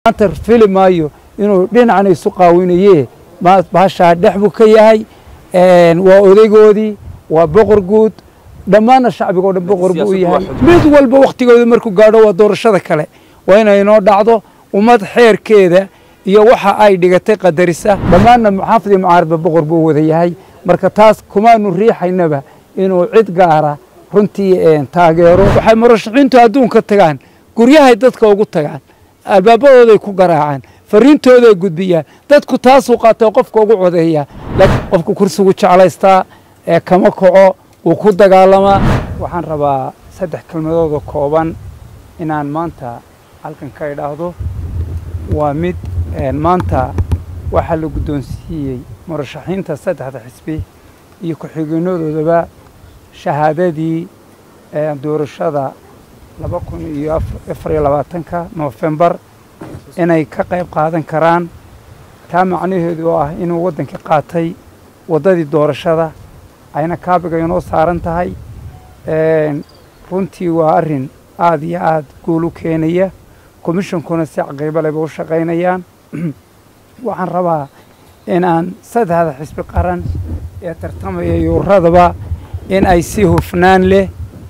maanta fili maayo inuu dhinacna isu qaawinaye bahashaa dhex buu ka yahay waa odaygoodii waa boqor guud dhammaanna shacbiga o dhan boqor buu u yahay mid walba wakhtigooda markuu gaadho waa doorashada kale waa inay inoo dhacdo ummad xeerkeeda iyo waxa ay dhigatay qadarisa dhammaanna muxaafid iyo mucaaradba boqor buu wada yahay marka taas kumaanu riixaynaba inuu cid gaara runtii taageero waxay murashaxiintu adduunka tagaan guryahay dadka ugu tagaan albaabadooday ku garaacaan fariintooday gudbiyaan dadku taasuu qaatay qofka ugu codeeya laakiin qofku kursigu jeclaystaa ee kama kaco wuu ku dagaalamaa waxaan rabaa saddex kelmadoodoo kooban inaan maanta halkan ka idhaahdo waa mid maanta waxaa la guddoonsiiyey murashaxiinta saddexda xisbi iyo ku-xigeenadoodaba shahaadadii doorashada laba kun iyo afar iyo labaatanka noofembar inay ka qayb qaadan karaan taa macnaheedu oo ah inuu waddankii qaatay waddadii doorashada ayna kaabiga inoo saaran tahay runtii waa arrin aada iyo aada guul u keenaya komishonkuna si caqiibo leba u shaqaynayaan waxaan rabaa in aan saddexda xisbi qaran ee tartamaya iyo uradaba in ay si hufnaan leh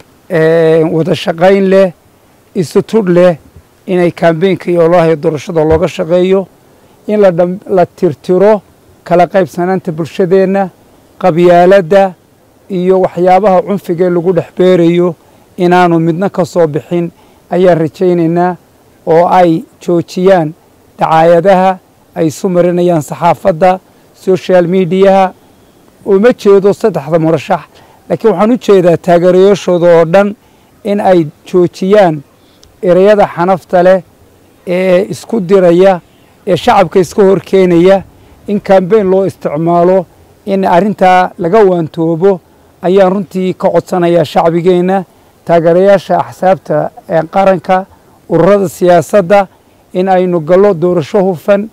wada shaqayn leh isutudh leh inay kambeynka iyo ololaha doorashada looga shaqeeyo in la tirtiro kala qaybsanaanta bulshadeenna qabyaaladda iyo waxyaabaha cunfiga ee lagu dhex beerayo inaanu midna ka soo bixin ayaan rajaynaynaa oo ay joojiyaan dacaayadaha ay isu marinayaan saxaafadda social mediaha uma jeedo saddexda murashax laakiin waxaan u jeedaa taageerayaashooda oo dhan in ay joojiyaan ereyada xanafta leh ee isku diraya ee shacabka iska horkeenaya in kambeyn loo isticmaalo in arrintaa laga waantoobo ayaan runtii ka codsanayaa shacbigeenna taageerayaasha axsaabta ee qaranka ururada siyaasadda in aynu gallo doorasho hufan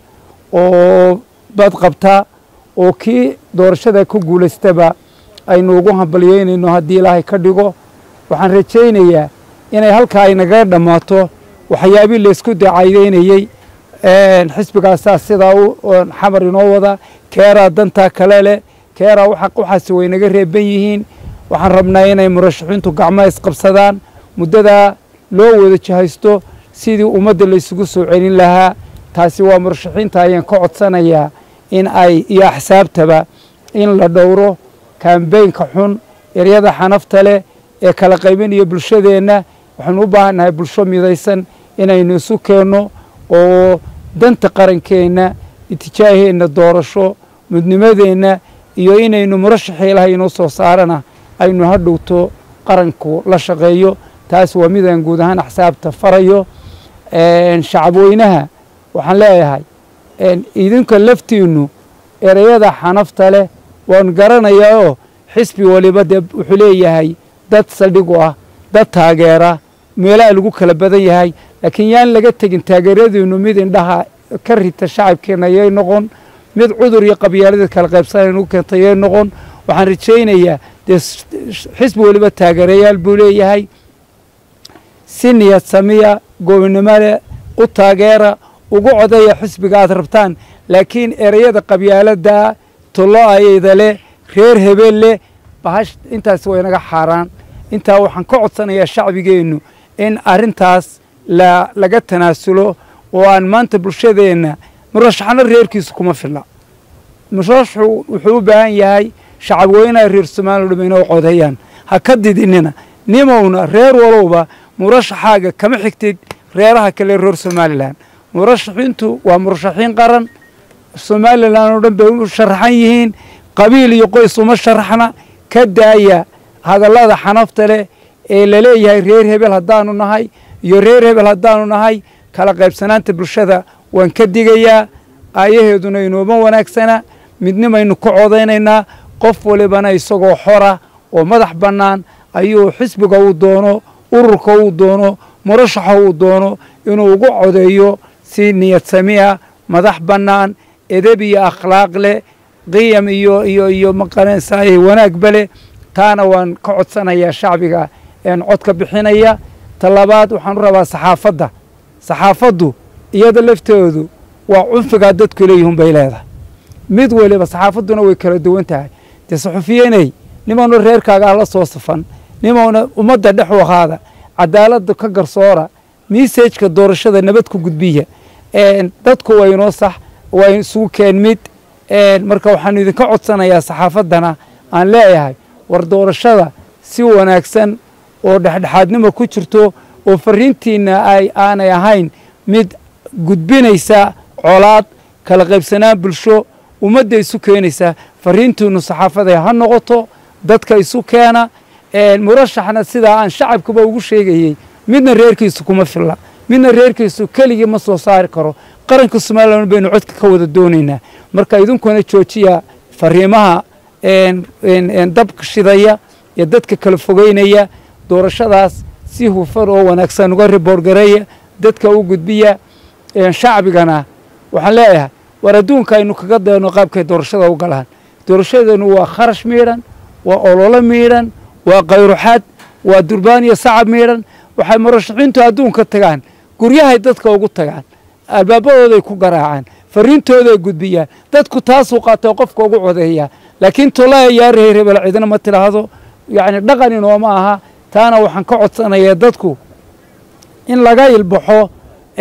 oo badqabta oo kii doorashada ku guulaystaba aynu ugu hambalyeynayno haddii ilaahay ka dhigo waxaan rajaynayaa inay halkaa ay nagaga dhammaato waxyaabii laysku dacaydeynayey xisbigaasaa sidaa xamar inoo wada keeraa dantaa kale leh keeraa waxaasi way naga reeban yihiin waxaan rabnaa inay murashaxiintu gacmaha isqabsadaan muddadaa loo wada jahaysto sidii ummadda laysugu soo celin lahaa taasi waa murashaxiinta ayaan ka codsanayaa in ay iyo axsaabtaba in la dhowro kambeynka xun eryada xanafta leh ee kala qaybinaya bulshadeenna waxaynu u baahannahay bulsho midaysan inaynu isu keenno oo danta qarankeenna itijaaheenna doorasho mudnimadeenna iyo inaynu murashaxii ilahay inoo soo saarana aynu hadhowto qaranku la shaqeeyo taas waa midaan guud ahaan axsaabta farayo shacabweynaha waxaan leeyahay idinka laftiinnu ereyada xanafta leh waan garanayaa oo xisbi waliba dee wuxuu leeyahay dad saldhig u ah dad taageera meelaha lagu kala badan yahay laakiin yaan laga tegin taageeradiinnu mid indhaha ka rita shacabkeenna yay noqon mid cudur iyo qabyaaladii kala qaybsanaynu keenta yay noqon waxaan rajaynayaa dee xisbi waliba taageerayaal buu leeyahay si niyad samiya goobinimole u taageera ugu codeeya xisbiga aad rabtaan laakiin ereyada qabyaaladda tollo ayayda leh reer hebel leh bahash intaas waa inaga xaaraan intaa waxaan ka codsanayaa shacbigeennu in arrintaas laga tanaasulo oo aan maanta bulshadeenna murashaxna reerkiisu kuma filla murashaxu wuxuu u baahan yahay shacabweynaha reer somaaliya dham inoo codeeyaan ha ka didinina nimowna reer walowba murashaxaaga kama xigtid reeraha kale reer somalilan murashaxiintu waa murashaxiin qaran somalilan oo dhan bay u sharaxan yihiin qabiil iyo qoys uma sharaxna ka daaya hadallada xanafta leh ee laleeyahay reer hebel haddaanu nahay iyo reer hebel haddaanu nahay kala qaybsanaanta bulshada waan ka digayaa aayaheeduna inooma wanaagsana midnimaynu ka codaynaynaa qof walibana isagoo xora oo madax bannaan ayuu xisbiga uu doono ururka uu doono murashaxa uu doono inuu ugu codeeyo si niyad samiya madax bannaan edeb iyo akhlaaq leh qiyam iyo iyo iyo maqanaysaay wanaagba leh taana waan ka codsanayaa shacbiga een cod ka bixinaya ta labaad waxaan u rabaa saxaafadda saxaafaddu iyada laftoodu waa cunfigaa dadku leeyihiin bay leedahay mid weliba saxaafadduna way kala duwan tahay dee saxufiyeney nimauna reerkaaga ah la soo safan nimauna ummadda dhex u ahaada cadaaladda ka garsoora miisajka doorashada nabad ku gudbiya dadku waa inoo sax waa isugu keen mid marka waxaanu idinka codsanayaa saxaafaddana aan leeyahay war doorashada si wanaagsan oo dhexdhexaadnimo ku jirto oo fariintiina ay aanay ahayn mid gudbinaysa colaad kala qaybsanaan bulsho ummadda isu keenaysa fariintiinu saxaafada ha noqoto dadka isu keena murashaxna sidaa aan shacabkuba ugu sheegayey midna reerkiisu kuma filla midna reerkiisu keligii ma soo saari karo qaranka somalilan baynu codka ka wada doonaynaa marka idinkuna joojiya fariimaha dabka shidaya ee dadka kala fogeynaya doorashadaas si hufan oo wanaagsan uga riboorgareeya dadka u gudbiya shacbigana waxaan leeyahay war adduunka aynu kaga dayno qaabkay doorashada u galaan doorashadeenu waa kharash miidhan waa ololo miidhan waa kayruxad waa durbaan iyo sacab miidhan waxay murashaxiintu adduunka tagaan guryahay dadka ugu tagaan albaabadooday ku garaacaan fariintooday gudbiyaan dadku taasuu qaatoo qofka ugu codeeyaa laakiin tolaya yaa reerebel cidina ma tidhaahdo yacni dhaqan inooma aha taana waxaan ka codsanayaa dadku in laga ilbaxo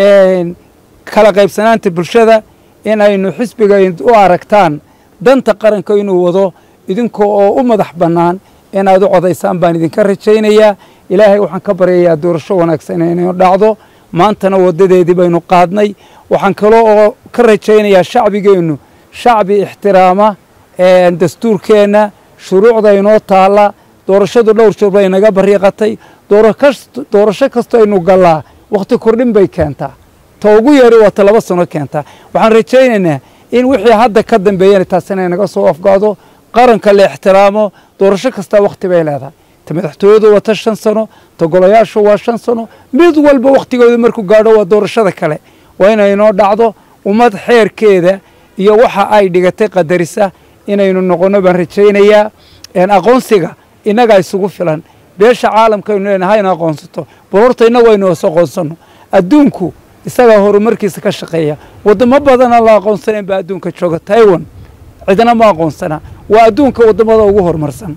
kala qaybsanaanta bulshada in aynu xisbiga u aragtaan danta qaranka inuu wado idinka oo u madax bannaan inaad u codaysaan baan idinka rajaynayaa ilaahay waxaan ka baryayaa doorasho wanaagsan inaynu dhacdo maantana waddadeedii baynu qaadnay waxaan kaloo oo ka rajaynayaa shacbigeennu shacbi ixtiraama dastuurkeenna shuruucda inoo taalla doorashadu dhowr jir bay naga bariiqatay doorasho kastoo aynu gallaa wakhti kordhin bay keentaa ta ugu yeeri waa ta laba sano keentaa waxaan rajaynaynaa in wixii hadda ka dambeeyana taasina inaga soo afgaado qaranka la ixtiraamo doorasho kastaa wakhti bay leedahay ta madaxtooyadu waa ta shan sano ta golayaashu waa shan sano mid walba wakhtigooda markuu gaadho waa doorashada kale waa inay inoo dhacdo ummad xeerkeeda iyo waxa ay dhigatay qadarisa inaynu noqonno baan rajaynayaa aqoonsiga innagaa isugu filan beesha caalamkaynu leenahay hayna aqoonsato bal horta innagu aynu is aqoonsanno adduunku isagaa horumarkiisa ka shaqeeya waddamo badana la aqoonsanayn baa adduunka jooga taiwan cidna ma aqoonsana waa adduunka waddamada ugu horumarsan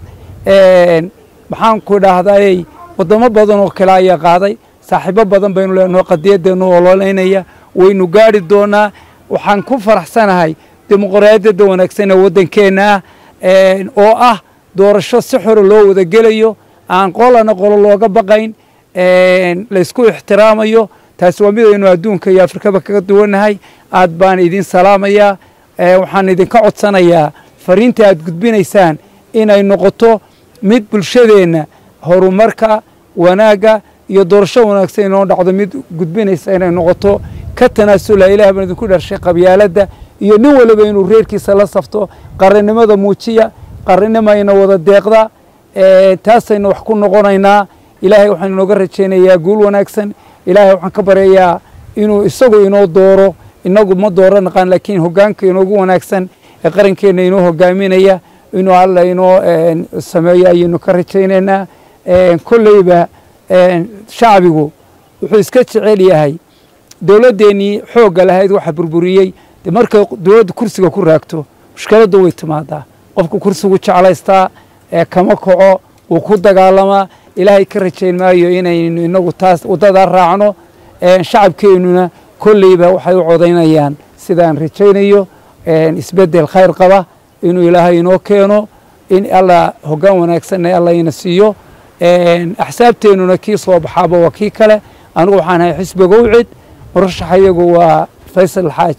maxaan ku idhaahdayy waddamo badan oo kale ayaa qaaday saaxiibo badan baynu leenaho qadiyadeennu ololeynaya waynu gaadhi doonaa waxaan ku faraxsanahay dimuqraadiyadda wanaagsan ee waddankeenna ah oo ah doorasho si xore loo wada gelayo aan qolana qolo looga baqayn laysku ixtiraamayo taasi waa midaynu adduunka iyo afrikaba kaga duwannahay aad baan idin salaamayaa waxaan idinka codsanayaa fariinta aad gudbinaysaan inay noqoto mid bulshadeenna horumarka wanaagga iyo doorasho wanaagsan inoo dhacdo mid gudbinaysa inay noqoto ka tanaasula ilaah baan idinku dharshay qabyaaladda iyo nin waliba inuu reerkiisa la safto qarannimada muujiya qaranimayna wada deeqda taasaynu wax ku noqonaynaa ilaahay waxaan inooga rajaynayaa guul wanaagsan ilaahay waxaan ka baryayaa inuu isagu inoo dooro inagu ma dooro naqaan laakiin hoggaanka inoogu wanaagsan ee qarankeenna inoo hogaaminaya inuu alla inoo sameeyo ayaynu ka rajaynaynaa kolleyba shacbigu wuxuu iska jecel yahay dowladdeennii xoogga lahayd waxa burburiyey de markay dowladda kursiga ku raagto mushkiladdu way timaadaa qofku kursigu jeclaystaa kama kaco wuu ku dagaalamaa ilaahay ka rajayn maayo inaynu inagu taas waddadaa raacno shacabkeennuna kolleyba waxay u codaynayaan sidaan rajaynayo isbeddel khayr qaba inuu ilaahay inoo keeno in alla hoggaan wanaagsanna alla ina siiyo axsaabteennuna kii soo baxaaba waa kii kale anigu waxaan ahay xisbiga ucid murashaxa iyagu waa faysal xaaj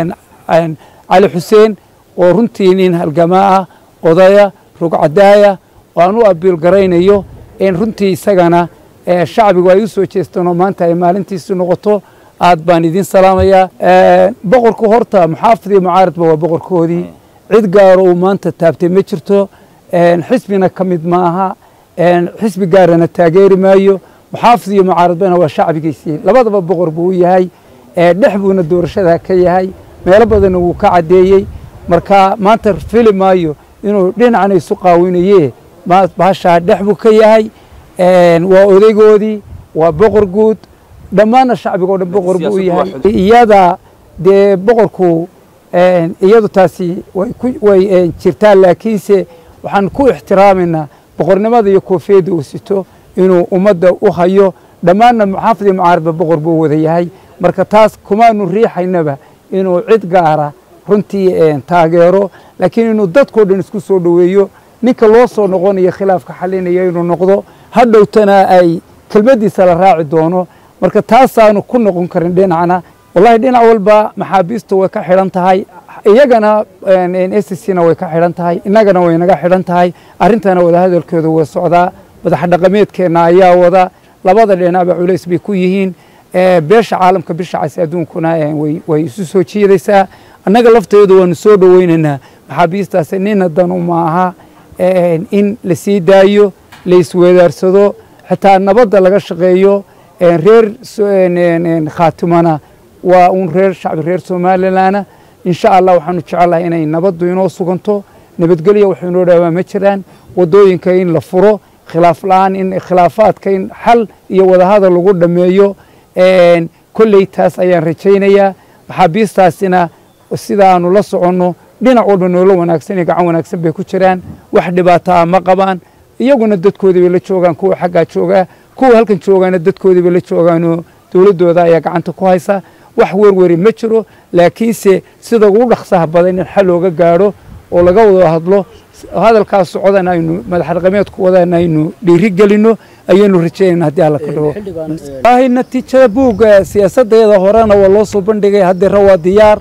cali xuseen oo runtii nin halgamaa ah odaya rugcadaaya oo aan u abiil garaynayo in runtii isagana shacbigu ay u soo jeestaan oo maanta ay maalintiisi noqoto aad baan idin salaamayaa boqorku horta muxaafid iyo mucaaradba waa boqorkoodii cid gaaro uu maanta taabtay ma jirto xisbina ka mid ma aha xisbi gaarana taageeri maayo muxaafid iyo mucaaradbana waa shacbigiisii labadaba boqor buu u yahay dhex buuna doorashada ka yahay meelo badanna wuu ka caddeeyey marka maanta fili maayo inuu dhinacna isu qaawinaye bahashaa dhex buu ka yahay waa odaygoodii waa boqor guud dhammaanna shacbiga o dhan boqor buu u siyaasaddu waa yahay iyada dee boqorku een, iyadu taasi way ku- way een, jirtaa laakiinse waxaan ku ixtiraamaynaa boqornimada iyo koofiyadda uu sito inuu ummadda u hayo dhammaanna muxaafid iyo mucaaradba boqor buu wada yahay marka taas kumaanu riixaynaba inuu cid gaara runtii een, taageero laakiin inuu dadkao dhan isku soo dhoweeyo ninka loo soo noqonayo khilaafka xalinaya inuu noqdo hadhowtana ay kelmaddiisa la raaci doono marka taasaanu ku noqon karin dhinacna wallahi dhinac walba maxaabiistu way ka xidhan tahay iyagana s c na way ka xidhan tahay innagana way naga xidhan tahay arrintana wadahadalkooda way socdaa madax dhaqameedkeenna ayaa wada labada dhinacba culays bay ku yihiin Eh, beesha caalamka bisha cas adduunkuna eh, way- way isu soo jiidaysaa annaga lafteedu waanu soo dhoweynaynaa maxaabiistaasi nina danu maaha eh, in la sii daayo la isweedaarsado xitaa nabadda laga shaqeeyo eh, reer so- en- en- en, khaatimana waa uun reer shacbi reer somalilanna insha allah waxaanu jecelahay inay nabaddu inoo suganto nabadgelya waxay inoo dhaawaa ma jiraan wadooyinka in la furo khilaaf la-aan in khilaafaadka in xal iyo wadahadal lagu dhammeeyo een, kolley taas ayaan rajaynayaa maxaabiistaasina sida aanu la soconno dhinac walba noolo wanaagsan iyo gacan wanaagsan bay ku jiraan wax dhibaataa ma qabaan iyaguna dadkoodii bay la joogaan kuwa xaggaa joogaa kuwa halkan joogaana dadkoodii bay la joogaanoo dowladdooda ayaa gacanta ku haysa wax werweri ma jiro laakiinse sida ugu dhaqsaha badan in xal looga gaadho oo laga wada hadlo hadalkaas socdan aynu madax dhaqameedku wadaan aynu dhiiri gelino ayaynu rajaynayna haddii alla ka dhawo wallaahi natiijada buugga siyaasadeeda horena waa loo soo bandhigay haddira waa diyaar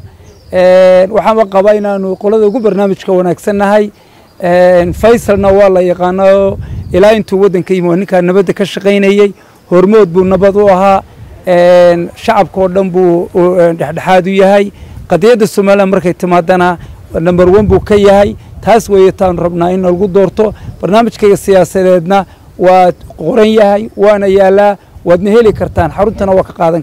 Een, waxaanba qabaa inaanu qolada ugu barnaamijka wanaagsannahay Een, faysalna waa la yaqaano ilaa intuu waddanka yimi waa ninkaa nabadda ka shaqaynayey hormood buu nabad u ahaa Een, shacabka oo dhan buu u- een, dhexdhexaad u yahay qadiyadda somalilan markay timaadana number one buu ka yahay taas weeye taanu rabnaa in lagu doorto barnaamijkayga siyaasadeedna waa qoran yahay waana yaalaa waadna heli kartaan xaruntana waa ka qaadan